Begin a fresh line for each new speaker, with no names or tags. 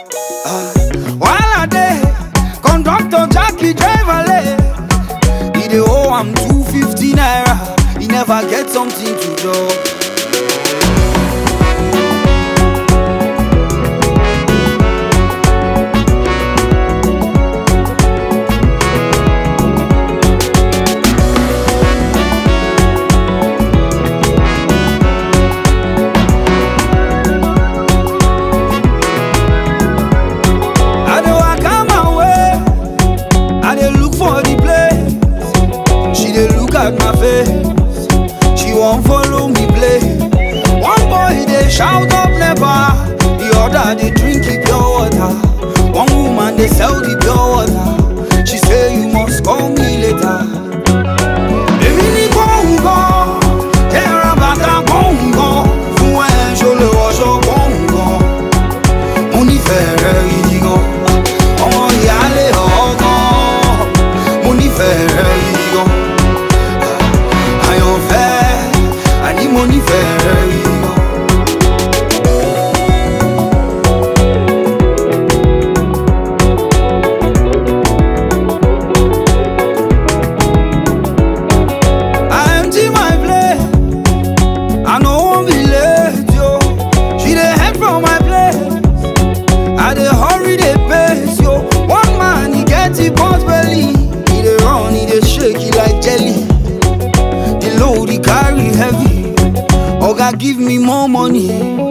Ah, while I dey, conductor Jackie driver lay. He dey owe am 250 naira. He never get something to do. I dey waka my way. I dey look for the place. She dey look at my face. She wan follow me play. One boy dey shout up never. The other dey drink the pure water. One woman dey sell the pure water. She say you must call me later. Èmi ní gbọ̀ngàn, jẹ́ra bàtà gbọ̀ngàn. Fún ẹ ṣo lè wọṣọ gbọ̀ngàn. Mo nífẹ̀ẹ́ rẹ gidi gan. Ọmọ ìyáálé ọ̀gán. Mo nífẹ̀ẹ́ rẹ gidi gan. Àyànfẹ́, àní mo nífẹ̀ẹ́ rẹ gidi gan. I empty my plate. I no wan be late, yo. She dey head from my place. I dey hurry, dey pace, yo. One man, he get the pot belly. He dey run, he dey shake, he like jelly. The load he carry heavy. Oga give me more money.